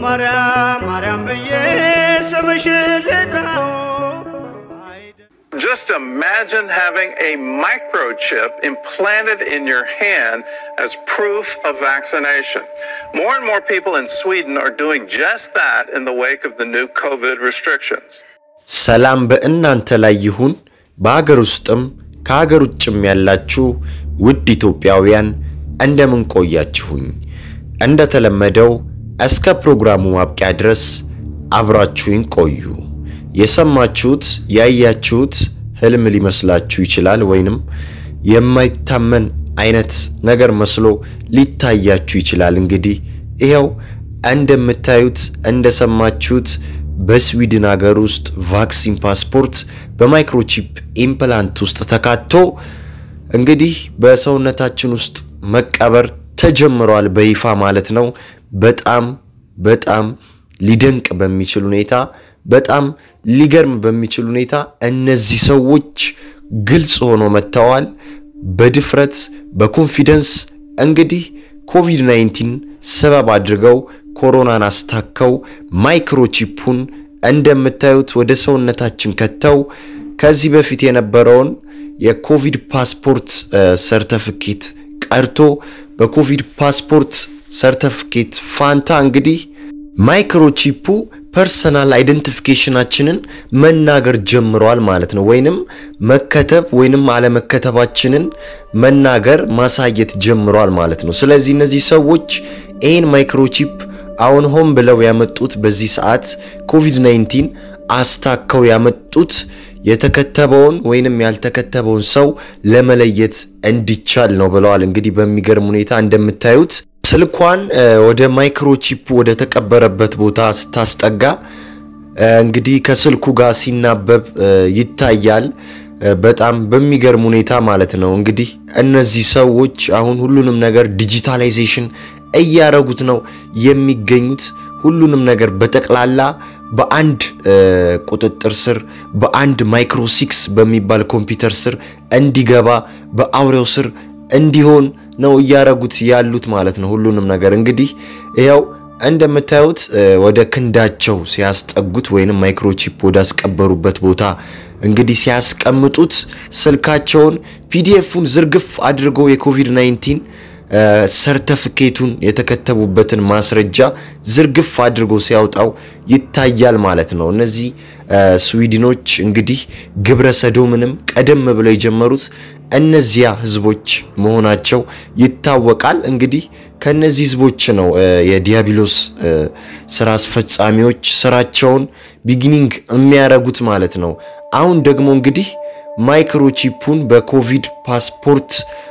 ማርያም ማርያም ብዬ ስምሽን ልጥራው Just imagine having a microchip implanted in your hand as proof of vaccination. More and more people in Sweden are doing just that in the wake of the new COVID restrictions. ሰላም በእናንተ ላይ ይሁን። በሀገር ውስጥም ከሀገር ውጭም ያላችሁ ውድ ኢትዮጵያውያን እንደምን ቆያችሁኝ? እንደተለመደው እስከ ፕሮግራሙ ማብቂያ ድረስ አብራችሁኝ ቆዩ። የሰማችሁት ያያችሁት ህልም ሊመስላችሁ ይችላል፣ ወይንም የማይታመን አይነት ነገር መስሎ ሊታያችሁ ይችላል። እንግዲህ ይኸው እንደምታዩት እንደሰማችሁት በስዊድን ሀገር ውስጥ ቫክሲን ፓስፖርት በማይክሮቺፕ ኢምፕላንት ውስጥ ተካቶ እንግዲህ በሰውነታችን ውስጥ መቀበር ተጀምሯል በይፋ ማለት ነው። በጣም በጣም ሊደንቅ በሚችል ሁኔታ በጣም ሊገርም በሚችል ሁኔታ እነዚህ ሰዎች ግልጽ ሆኖ መጥተዋል። በድፍረት በኮንፊደንስ እንግዲህ ኮቪድ 19 ሰበብ አድርገው ኮሮናን አስታከው ማይክሮቺፑን እንደምታዩት ወደ ሰውነታችን ከተው ከዚህ በፊት የነበረውን የኮቪድ ፓስፖርት ሰርተፊኬት ቀርቶ በኮቪድ ፓስፖርት ሰርተፊኬት ፋንታ እንግዲህ ማይክሮቺፑ ፐርሰናል አይደንቲፊኬሽናችንን መናገር ጀምረዋል ማለት ነው። ወይንም መከተብ ወይንም አለመከተባችንን መናገር ማሳየት ጀምረዋል ማለት ነው። ስለዚህ እነዚህ ሰዎች ይህን ማይክሮቺፕ አሁን ሆን ብለው ያመጡት በዚህ ሰዓት ኮቪድ 19 አስታከው ያመጡት የተከተበውን ወይንም ያልተከተበውን ሰው ለመለየት እንዲቻል ነው ብለዋል። እንግዲህ በሚገርም ሁኔታ እንደምታዩት ስልኳን ወደ ማይክሮቺፕ ወደ ተቀበረበት ቦታ ስታስጠጋ እንግዲህ ከስልኩ ጋር ሲናበብ ይታያል። በጣም በሚገርም ሁኔታ ማለት ነው። እንግዲህ እነዚህ ሰዎች አሁን ሁሉንም ነገር ዲጂታላይዜሽን እያረጉት ነው የሚገኙት። ሁሉንም ነገር በጠቅላላ በአንድ ቁጥጥር ስር በአንድ ማይክሮ ሲክስ በሚባል ኮምፒውተር ስር እንዲገባ በአውሬው ስር እንዲሆን ነው እያረጉት ያሉት ማለት ነው። ሁሉንም ነገር እንግዲህ ያው እንደምታዩት ወደ ክንዳቸው ሲያስጠጉት ወይንም ማይክሮቺፕ ወደ አስቀበሩበት ቦታ እንግዲህ ሲያስቀምጡት ስልካቸውን ፒዲኤፉን ዝርግፍ አድርገው የኮቪድ 19 ሰርተፊኬቱን የተከተቡበትን ማስረጃ ዝርግፍ አድርጎ ሲያወጣው ይታያል ማለት ነው። እነዚህ ስዊድኖች እንግዲህ ግብረ ሰዶምንም ቀደም ብለው የጀመሩት እነዚያ ህዝቦች መሆናቸው ይታወቃል። እንግዲህ ከነዚህ ህዝቦች ነው የዲያብሎስ ስራ አስፈጻሚዎች ስራቸውን ቢጊኒንግ የሚያረጉት ማለት ነው። አሁን ደግሞ እንግዲህ ማይክሮቺፑን በኮቪድ ፓስፖርት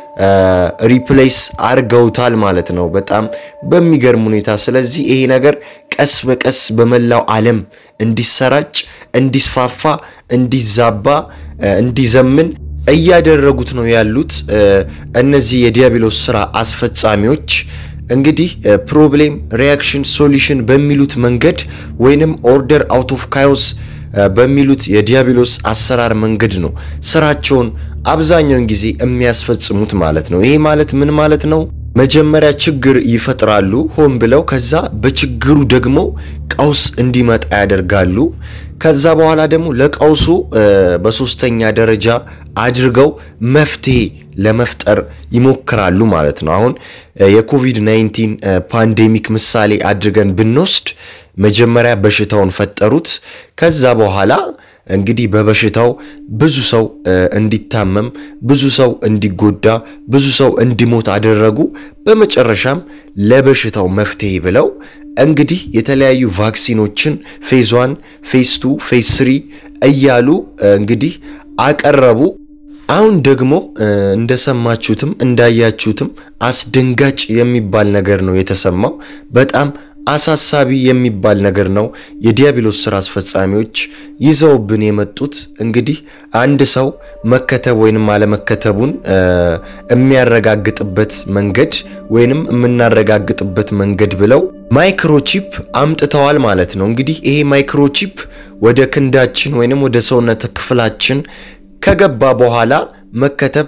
ሪፕሌስ አርገውታል ማለት ነው። በጣም በሚገርም ሁኔታ። ስለዚህ ይሄ ነገር ቀስ በቀስ በመላው ዓለም እንዲሰራጭ፣ እንዲስፋፋ፣ እንዲዛባ፣ እንዲዘምን እያደረጉት ነው ያሉት እነዚህ የዲያብሎስ ስራ አስፈጻሚዎች። እንግዲህ ፕሮብሌም ሪያክሽን ሶሉሽን በሚሉት መንገድ ወይንም ኦርደር አውት ኦፍ ካዮስ በሚሉት የዲያብሎስ አሰራር መንገድ ነው ስራቸውን አብዛኛውን ጊዜ የሚያስፈጽሙት ማለት ነው። ይሄ ማለት ምን ማለት ነው? መጀመሪያ ችግር ይፈጥራሉ ሆን ብለው፣ ከዛ በችግሩ ደግሞ ቀውስ እንዲመጣ ያደርጋሉ። ከዛ በኋላ ደግሞ ለቀውሱ በሶስተኛ ደረጃ አድርገው መፍትሄ ለመፍጠር ይሞክራሉ ማለት ነው። አሁን የኮቪድ 19 ፓንዴሚክ ምሳሌ አድርገን ብንወስድ መጀመሪያ በሽታውን ፈጠሩት። ከዛ በኋላ እንግዲህ በበሽታው ብዙ ሰው እንዲታመም፣ ብዙ ሰው እንዲጎዳ፣ ብዙ ሰው እንዲሞት አደረጉ። በመጨረሻም ለበሽታው መፍትሄ ብለው እንግዲህ የተለያዩ ቫክሲኖችን ፌዝ ዋን፣ ፌዝ ቱ፣ ፌዝ ስሪ እያሉ እንግዲህ አቀረቡ። አሁን ደግሞ እንደሰማችሁትም እንዳያችሁትም አስደንጋጭ የሚባል ነገር ነው የተሰማው። በጣም አሳሳቢ የሚባል ነገር ነው። የዲያብሎስ ስራ አስፈጻሚዎች ይዘውብን የመጡት እንግዲህ አንድ ሰው መከተብ ወይንም አለመከተቡን የሚያረጋግጥበት መንገድ ወይንም የምናረጋግጥበት መንገድ ብለው ማይክሮቺፕ አምጥተዋል ማለት ነው። እንግዲህ ይሄ ማይክሮቺፕ ወደ ክንዳችን ወይንም ወደ ሰውነት ክፍላችን ከገባ በኋላ መከተብ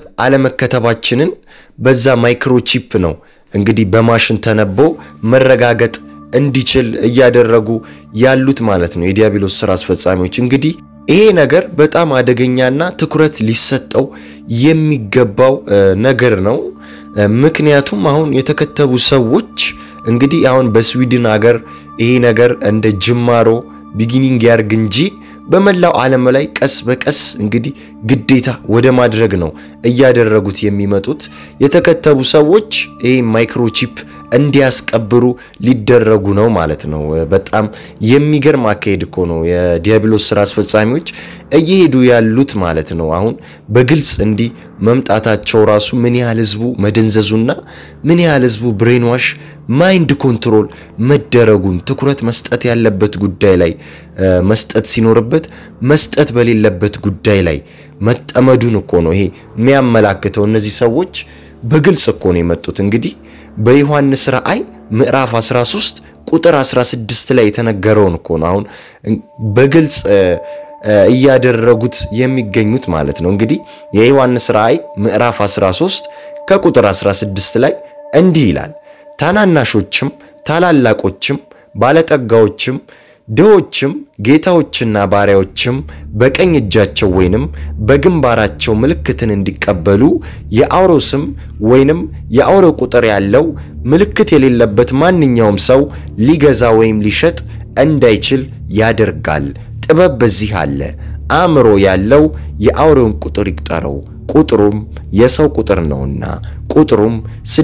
አለመከተባችንን በዛ ማይክሮቺፕ ነው እንግዲህ በማሽን ተነቦ መረጋገጥ እንዲችል እያደረጉ ያሉት ማለት ነው የዲያብሎስ ስራ አስፈጻሚዎች። እንግዲህ ይሄ ነገር በጣም አደገኛና ትኩረት ሊሰጠው የሚገባው ነገር ነው። ምክንያቱም አሁን የተከተቡ ሰዎች እንግዲህ አሁን በስዊድን ሀገር ይሄ ነገር እንደ ጅማሮ ቢጊኒንግ ያርግ እንጂ በመላው ዓለም ላይ ቀስ በቀስ እንግዲህ ግዴታ ወደ ማድረግ ነው እያደረጉት የሚመጡት። የተከተቡ ሰዎች ይህ ማይክሮቺፕ እንዲያስቀብሩ ሊደረጉ ነው ማለት ነው። በጣም የሚገርም አካሄድ እኮ ነው የዲያብሎስ ስራ አስፈጻሚዎች እየሄዱ ያሉት ማለት ነው። አሁን በግልጽ እንዲህ መምጣታቸው ራሱ ምን ያህል ህዝቡ መደንዘዙና ምን ያህል ህዝቡ ብሬንዋሽ ማይንድ ኮንትሮል መደረጉን ትኩረት መስጠት ያለበት ጉዳይ ላይ መስጠት ሲኖርበት መስጠት በሌለበት ጉዳይ ላይ መጠመዱን እኮ ነው ይሄ የሚያመላክተው። እነዚህ ሰዎች በግልጽ እኮ ነው የመጡት። እንግዲህ በዮሐንስ ራእይ ምዕራፍ 13 ቁጥር 16 ላይ የተነገረውን እኮ ነው አሁን በግልጽ እያደረጉት የሚገኙት ማለት ነው። እንግዲህ የዮሐንስ ራእይ ምዕራፍ 13 ከቁጥር 16 ላይ እንዲህ ይላል ታናናሾችም ታላላቆችም ባለጠጋዎችም ድሆችም ጌታዎችና ባሪያዎችም በቀኝ እጃቸው ወይንም በግንባራቸው ምልክትን እንዲቀበሉ የአውሬው ስም ወይንም የአውሬው ቁጥር ያለው ምልክት የሌለበት ማንኛውም ሰው ሊገዛ ወይም ሊሸጥ እንዳይችል ያደርጋል። ጥበብ በዚህ አለ። አእምሮ ያለው የአውሬውን ቁጥር ይቁጠረው፣ ቁጥሩም የሰው ቁጥር ነውና ቁጥሩም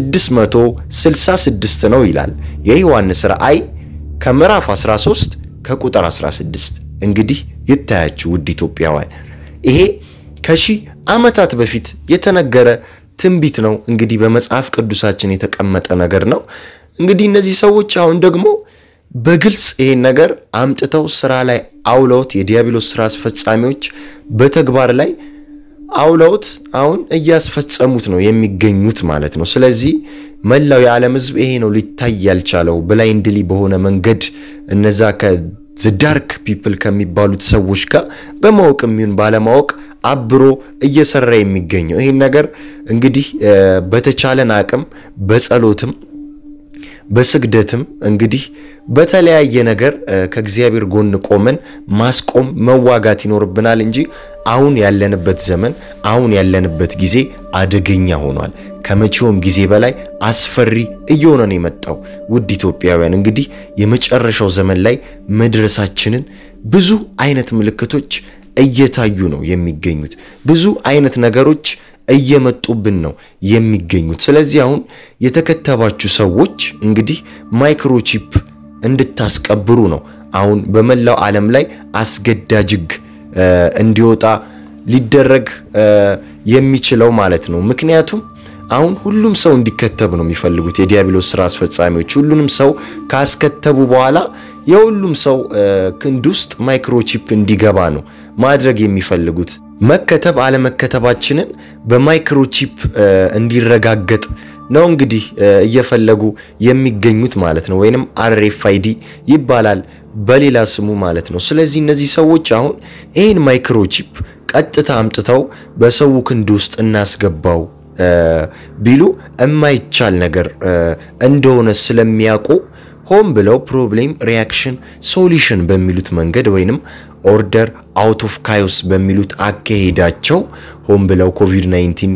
666 ነው ይላል የዮሐንስ ራእይ ከምዕራፍ 13 ከቁጥር 16። እንግዲህ ይታያችሁ ውድ ኢትዮጵያውያን፣ ይሄ ከሺህ ዓመታት በፊት የተነገረ ትንቢት ነው። እንግዲህ በመጽሐፍ ቅዱሳችን የተቀመጠ ነገር ነው። እንግዲህ እነዚህ ሰዎች አሁን ደግሞ በግልጽ ይሄን ነገር አምጥተው ስራ ላይ አውለውት የዲያብሎስ ስራ አስፈጻሚዎች በተግባር ላይ አውለውት አሁን እያስፈጸሙት ነው የሚገኙት ማለት ነው። ስለዚህ መላው የዓለም ሕዝብ ይሄ ነው ሊታይ ያልቻለው ብላይንድሊ በሆነ መንገድ እነዛ ከዳርክ ፒፕል ከሚባሉት ሰዎች ጋር በማወቅ የሚሆን ባለማወቅ አብሮ እየሰራ የሚገኘው ይህን ነገር እንግዲህ በተቻለን አቅም በጸሎትም በስግደትም እንግዲህ በተለያየ ነገር ከእግዚአብሔር ጎን ቆመን ማስቆም መዋጋት ይኖርብናል እንጂ አሁን ያለንበት ዘመን አሁን ያለንበት ጊዜ አደገኛ ሆኗል። ከመቼውም ጊዜ በላይ አስፈሪ እየሆነ ነው የመጣው። ውድ ኢትዮጵያውያን እንግዲህ የመጨረሻው ዘመን ላይ መድረሳችንን ብዙ አይነት ምልክቶች እየታዩ ነው የሚገኙት። ብዙ አይነት ነገሮች እየመጡብን ነው የሚገኙት። ስለዚህ አሁን የተከተባችሁ ሰዎች እንግዲህ ማይክሮቺፕ እንድታስቀብሩ ነው አሁን በመላው ዓለም ላይ አስገዳጅ ሕግ እንዲወጣ ሊደረግ የሚችለው ማለት ነው። ምክንያቱም አሁን ሁሉም ሰው እንዲከተብ ነው የሚፈልጉት የዲያብሎስ ስራ አስፈጻሚዎች። ሁሉንም ሰው ካስከተቡ በኋላ የሁሉም ሰው ክንድ ውስጥ ማይክሮቺፕ እንዲገባ ነው ማድረግ የሚፈልጉት። መከተብ አለመከተባችንን በማይክሮቺፕ እንዲረጋገጥ ነው እንግዲህ እየፈለጉ የሚገኙት ማለት ነው። ወይንም አርኤፍአይዲ ይባላል በሌላ ስሙ ማለት ነው። ስለዚህ እነዚህ ሰዎች አሁን ይህን ማይክሮቺፕ ቀጥታ አምጥተው በሰው ክንድ ውስጥ እናስገባው ቢሉ የማይቻል ነገር እንደሆነ ስለሚያውቁ ሆን ብለው ፕሮብሌም ሪያክሽን ሶሉሽን በሚሉት መንገድ ወይንም ኦርደር አውት ኦፍ ካዮስ በሚሉት አካሄዳቸው ሆን ብለው ኮቪድ 19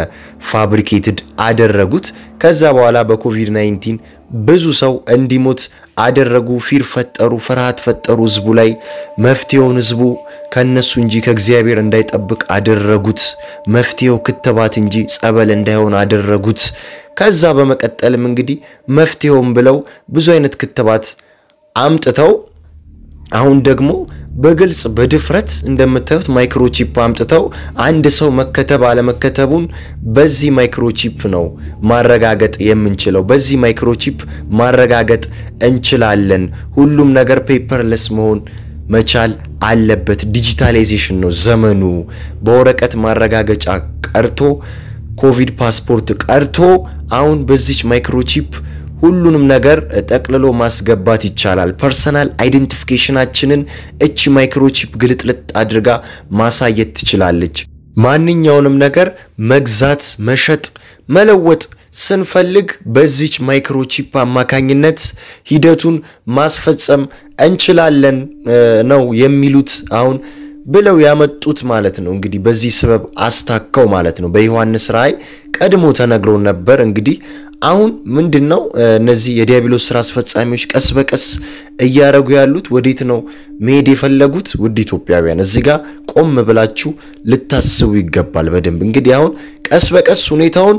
በፋብሪኬትድ አደረጉት። ከዛ በኋላ በኮቪድ 19 ብዙ ሰው እንዲሞት አደረጉ። ፊር ፈጠሩ፣ ፍርሃት ፈጠሩ ህዝቡ ላይ። መፍትሄውን ህዝቡ ከነሱ እንጂ ከእግዚአብሔር እንዳይጠብቅ አደረጉት። መፍትሄው ክትባት እንጂ ጸበል እንዳይሆን አደረጉት። ከዛ በመቀጠልም እንግዲህ መፍትሄውን ብለው ብዙ አይነት ክትባት አምጥተው አሁን ደግሞ በግልጽ በድፍረት እንደምታዩት ማይክሮቺፕ አምጥተው አንድ ሰው መከተብ አለመከተቡን በዚህ ማይክሮቺፕ ነው ማረጋገጥ የምንችለው። በዚህ ማይክሮቺፕ ማረጋገጥ እንችላለን። ሁሉም ነገር ፔፐርለስ መሆን መቻል አለበት። ዲጂታላይዜሽን ነው ዘመኑ። በወረቀት ማረጋገጫ ቀርቶ ኮቪድ ፓስፖርት ቀርቶ አሁን በዚች ማይክሮቺፕ ሁሉንም ነገር ጠቅልሎ ማስገባት ይቻላል። ፐርሰናል አይደንቲፊኬሽናችንን እቺ ማይክሮቺፕ ግልጥልጥ አድርጋ ማሳየት ትችላለች። ማንኛውንም ነገር መግዛት፣ መሸጥ፣ መለወጥ ስንፈልግ በዚች ማይክሮቺፕ አማካኝነት ሂደቱን ማስፈጸም እንችላለን ነው የሚሉት አሁን ብለው ያመጡት ማለት ነው። እንግዲህ በዚህ ስበብ አስታከው ማለት ነው። በዮሐንስ ራእይ ቀድሞ ተነግሮ ነበር። እንግዲህ አሁን ምንድን ነው እነዚህ የዲያብሎስ ስራ አስፈጻሚዎች ቀስ በቀስ እያደረጉ ያሉት ወዴት ነው መሄድ የፈለጉት? ውድ ኢትዮጵያውያን እዚህ ጋር ቆም ብላችሁ ልታስቡ ይገባል በደንብ እንግዲህ አሁን ቀስ በቀስ ሁኔታውን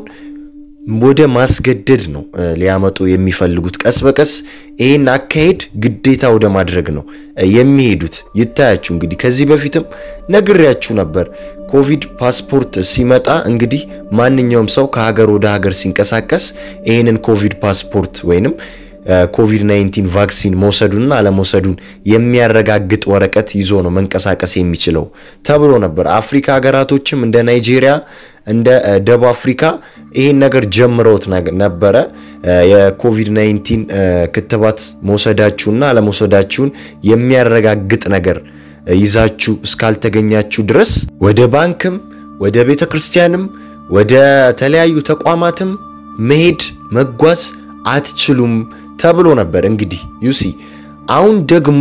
ወደ ማስገደድ ነው ሊያመጡ የሚፈልጉት። ቀስ በቀስ ይህን አካሄድ ግዴታ ወደ ማድረግ ነው የሚሄዱት። ይታያችሁ እንግዲህ ከዚህ በፊትም ነግሬያችሁ ነበር። ኮቪድ ፓስፖርት ሲመጣ እንግዲህ ማንኛውም ሰው ከሀገር ወደ ሀገር ሲንቀሳቀስ ይህንን ኮቪድ ፓስፖርት ወይንም ኮቪድ 19 ቫክሲን መውሰዱንና አለመውሰዱን የሚያረጋግጥ ወረቀት ይዞ ነው መንቀሳቀስ የሚችለው ተብሎ ነበር። አፍሪካ ሀገራቶችም እንደ ናይጄሪያ እንደ ደቡብ አፍሪካ ይህን ነገር ጀምረውት ነበረ። የኮቪድ 19 ክትባት መውሰዳችሁና አለመውሰዳችሁን የሚያረጋግጥ ነገር ይዛችሁ እስካልተገኛችሁ ድረስ ወደ ባንክም ወደ ቤተ ክርስቲያንም ወደ ተለያዩ ተቋማትም መሄድ መጓዝ አትችሉም ተብሎ ነበር። እንግዲህ ዩሲ አሁን ደግሞ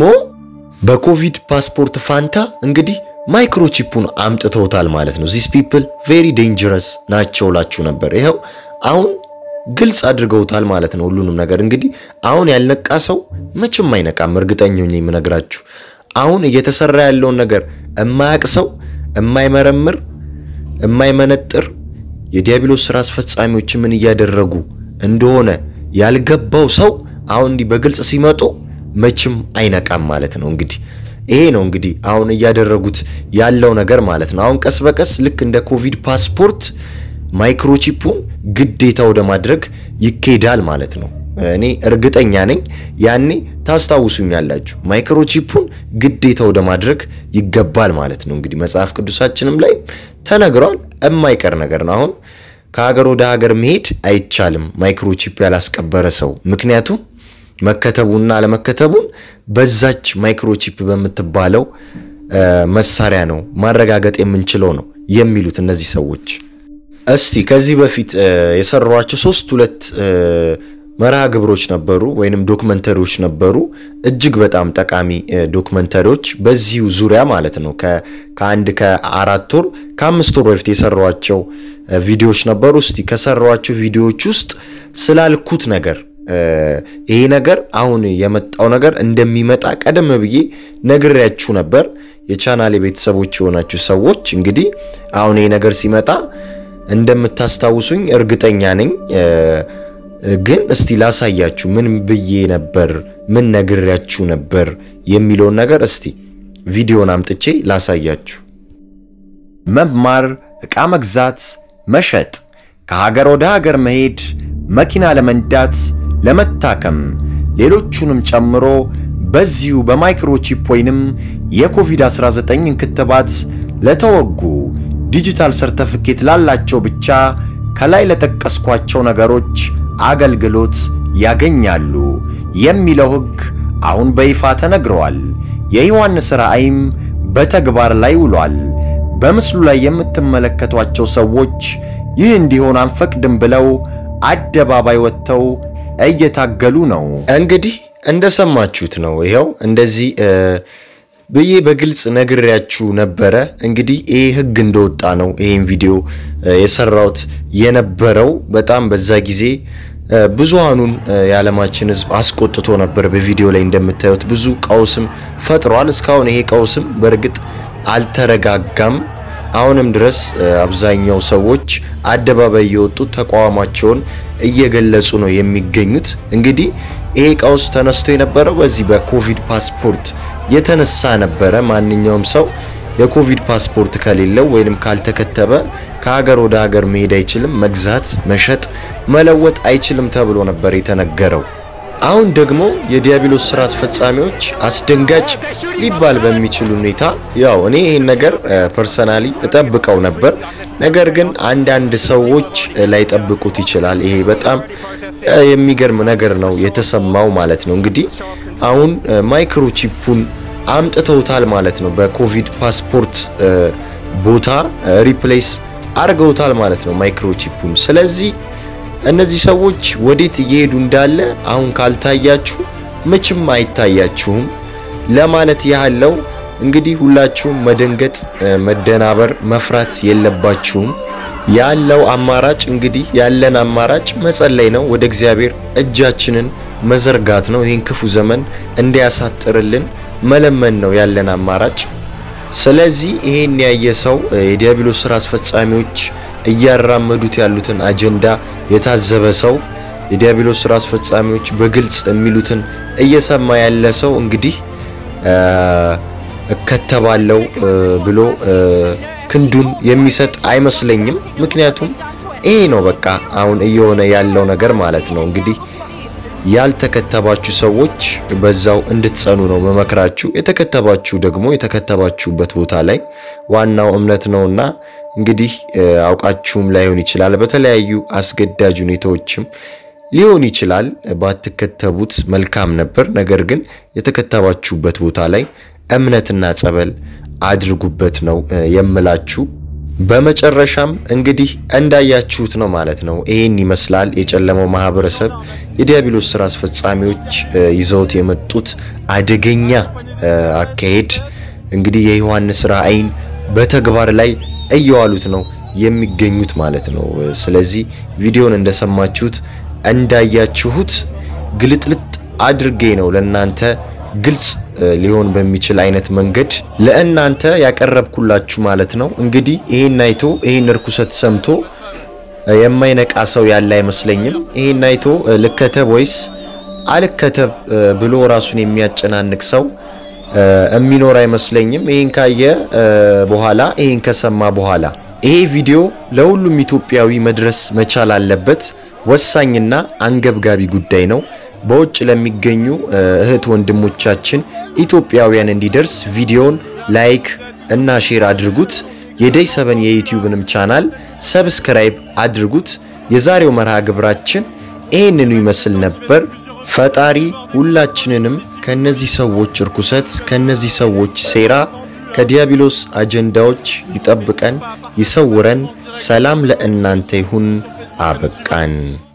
በኮቪድ ፓስፖርት ፋንታ እንግዲህ ማይክሮቺፑን አምጥተውታል ማለት ነው። ዚስ ፒፕል ቬሪ ዴንጀረስ ናቸው ላችሁ ነበር። ይኸው አሁን ግልጽ አድርገውታል ማለት ነው ሁሉንም ነገር። እንግዲህ አሁን ያልነቃ ሰው መቼም አይነቃም። እርግጠኛ ነኝ የምነግራችሁ። አሁን እየተሰራ ያለውን ነገር እማያቅ ሰው፣ እማይመረምር፣ እማይመነጥር የዲያብሎስ ስራ አስፈጻሚዎች ምን እያደረጉ እንደሆነ ያልገባው ሰው አሁን እንዲህ በግልጽ ሲመጡ መቼም አይነቃም ማለት ነው። እንግዲህ ይሄ ነው እንግዲህ አሁን እያደረጉት ያለው ነገር ማለት ነው። አሁን ቀስ በቀስ ልክ እንደ ኮቪድ ፓስፖርት ማይክሮቺፑን ግዴታ ወደ ማድረግ ይኬዳል ማለት ነው። እኔ እርግጠኛ ነኝ ያኔ ታስታውሱኛላችሁ። ማይክሮቺፑን ግዴታ ወደ ማድረግ ይገባል ማለት ነው። እንግዲህ መጽሐፍ ቅዱሳችንም ላይ ተነግሯል። የማይቀር ነገር ነው። አሁን ከሀገር ወደ ሀገር መሄድ አይቻልም ማይክሮቺፕ ያላስቀበረ ሰው። ምክንያቱም መከተቡና አለመከተቡን በዛች ማይክሮቺፕ በምትባለው መሳሪያ ነው ማረጋገጥ የምንችለው ነው የሚሉት እነዚህ ሰዎች። እስቲ ከዚህ በፊት የሰሯቸው ሶስት ሁለት መርሃ ግብሮች ነበሩ ወይንም ዶክመንተሪዎች ነበሩ። እጅግ በጣም ጠቃሚ ዶክመንተሪዎች በዚሁ ዙሪያ ማለት ነው። ከአንድ ከአራት ወር ከአምስት ወር በፊት የሰሯቸው ቪዲዮዎች ነበሩ። እስቲ ከሰሯቸው ቪዲዮዎች ውስጥ ስላልኩት ነገር ይሄ ነገር አሁን የመጣው ነገር እንደሚመጣ ቀደም ብዬ ነግሬያችሁ ነበር። የቻናሌ ቤተሰቦች የሆናችሁ ሰዎች እንግዲህ አሁን ይሄ ነገር ሲመጣ እንደምታስታውሱኝ እርግጠኛ ነኝ። ግን እስቲ ላሳያችሁ ምን ብዬ ነበር፣ ምን ነግሬያችሁ ነበር የሚለውን ነገር እስቲ ቪዲዮን አምጥቼ ላሳያችሁ። መማር፣ ዕቃ መግዛት፣ መሸጥ፣ ከሀገር ወደ ሀገር መሄድ፣ መኪና ለመንዳት፣ ለመታከም፣ ሌሎቹንም ጨምሮ በዚሁ በማይክሮቺፕ ወይንም የኮቪድ-19 ክትባት ለተወጉ ዲጂታል ሰርተፍኬት ላላቸው ብቻ ከላይ ለጠቀስኳቸው ነገሮች አገልግሎት ያገኛሉ የሚለው ሕግ አሁን በይፋ ተነግረዋል። የዮሐንስ ራእይም በተግባር ላይ ውሏል። በምስሉ ላይ የምትመለከቷቸው ሰዎች ይህ እንዲሆን አንፈቅድም ብለው አደባባይ ወጥተው እየታገሉ ነው። እንግዲህ እንደሰማችሁት ነው። ይኸው እንደዚህ ብዬ በግልጽ ነግሬያችሁ ነበረ። እንግዲህ ይህ ህግ እንደወጣ ነው ይህን ቪዲዮ የሰራሁት የነበረው። በጣም በዛ ጊዜ ብዙሃኑን የዓለማችን ህዝብ አስቆጥቶ ነበር። በቪዲዮ ላይ እንደምታዩት ብዙ ቀውስም ፈጥሯል። እስካሁን ይሄ ቀውስም በእርግጥ አልተረጋጋም። አሁንም ድረስ አብዛኛው ሰዎች አደባባይ የወጡ ተቃውሟቸውን እየገለጹ ነው የሚገኙት። እንግዲህ ይሄ ቀውስ ተነስቶ የነበረው በዚህ በኮቪድ ፓስፖርት የተነሳ ነበረ። ማንኛውም ሰው የኮቪድ ፓስፖርት ከሌለው ወይንም ካልተከተበ ከሀገር ወደ ሀገር መሄድ አይችልም፣ መግዛት፣ መሸጥ፣ መለወጥ አይችልም ተብሎ ነበር የተነገረው። አሁን ደግሞ የዲያብሎስ ስራ አስፈጻሚዎች አስደንጋጭ ሊባል በሚችል ሁኔታ ያው እኔ ይህን ነገር ፐርሰናሊ እጠብቀው ነበር። ነገር ግን አንዳንድ ሰዎች ላይጠብቁት ይችላል። ይሄ በጣም የሚገርም ነገር ነው የተሰማው ማለት ነው። እንግዲህ አሁን ማይክሮቺፑን አምጥተውታል ማለት ነው። በኮቪድ ፓስፖርት ቦታ ሪፕሌስ አድርገውታል ማለት ነው ማይክሮቺፑን። ስለዚህ እነዚህ ሰዎች ወዴት እየሄዱ እንዳለ አሁን ካልታያችሁ መቼም አይታያችሁም ለማለት ያህለው። እንግዲህ ሁላችሁም መደንገጥ፣ መደናበር፣ መፍራት የለባችሁም። ያለው አማራጭ እንግዲህ ያለን አማራጭ መጸለይ ነው። ወደ እግዚአብሔር እጃችንን መዘርጋት ነው። ይህን ክፉ ዘመን እንዲያሳጥርልን መለመን ነው ያለን አማራጭ። ስለዚህ ይሄን ያየ ሰው የዲያብሎስ ስራ አስፈጻሚዎች እያራመዱት ያሉትን አጀንዳ የታዘበ ሰው የዲያብሎስ ስራ አስፈጻሚዎች በግልጽ የሚሉትን እየሰማ ያለ ሰው እንግዲህ እከተባለው ብሎ ክንዱን የሚሰጥ አይመስለኝም። ምክንያቱም ይሄ ነው በቃ አሁን እየሆነ ያለው ነገር ማለት ነው። እንግዲህ ያልተከተባችሁ ሰዎች በዛው እንድትጸኑ ነው መመክራችሁ። የተከተባችሁ ደግሞ የተከተባችሁበት ቦታ ላይ ዋናው እምነት ነውና እንግዲህ አውቃችሁም ላይሆን ይችላል፣ በተለያዩ አስገዳጅ ሁኔታዎችም ሊሆን ይችላል። ባትከተቡት መልካም ነበር። ነገር ግን የተከተባችሁበት ቦታ ላይ እምነትና ጸበል አድርጉበት ነው የምላችሁ። በመጨረሻም እንግዲህ እንዳያችሁት ነው ማለት ነው። ይሄን ይመስላል የጨለመው ማህበረሰብ የዲያብሎስ ስራ አስፈጻሚዎች ይዘውት የመጡት አደገኛ አካሄድ እንግዲህ የዮሐንስ ራእይን በተግባር ላይ እየዋሉት ነው የሚገኙት ማለት ነው። ስለዚህ ቪዲዮን እንደሰማችሁት እንዳያችሁት ግልጥልጥ አድርጌ ነው ለእናንተ ግልጽ ሊሆን በሚችል አይነት መንገድ ለእናንተ ያቀረብኩላችሁ ማለት ነው። እንግዲህ ይሄን አይቶ ይሄን እርኩሰት ሰምቶ የማይነቃ ሰው ያለ አይመስለኝም። ይሄን አይቶ ልከተብ ወይስ አልከተብ ብሎ ራሱን የሚያጨናንቅ ሰው የሚኖር አይመስለኝም። ይሄን ካየ በኋላ ይሄን ከሰማ በኋላ ይሄ ቪዲዮ ለሁሉም ኢትዮጵያዊ መድረስ መቻል አለበት። ወሳኝና አንገብጋቢ ጉዳይ ነው። በውጭ ለሚገኙ እህት ወንድሞቻችን ኢትዮጵያውያን እንዲደርስ ቪዲዮን ላይክ እና ሼር አድርጉት። የደይ ሰበን የዩቲዩብንም ቻናል ሰብስክራይብ አድርጉት። የዛሬው መርሃ ግብራችን ይህንኑ ይመስል ነበር። ፈጣሪ ሁላችንንም ከነዚህ ሰዎች እርኩሰት፣ ከነዚህ ሰዎች ሴራ፣ ከዲያብሎስ አጀንዳዎች ይጠብቀን፣ ይሰውረን። ሰላም ለእናንተ ይሁን። አበቃን።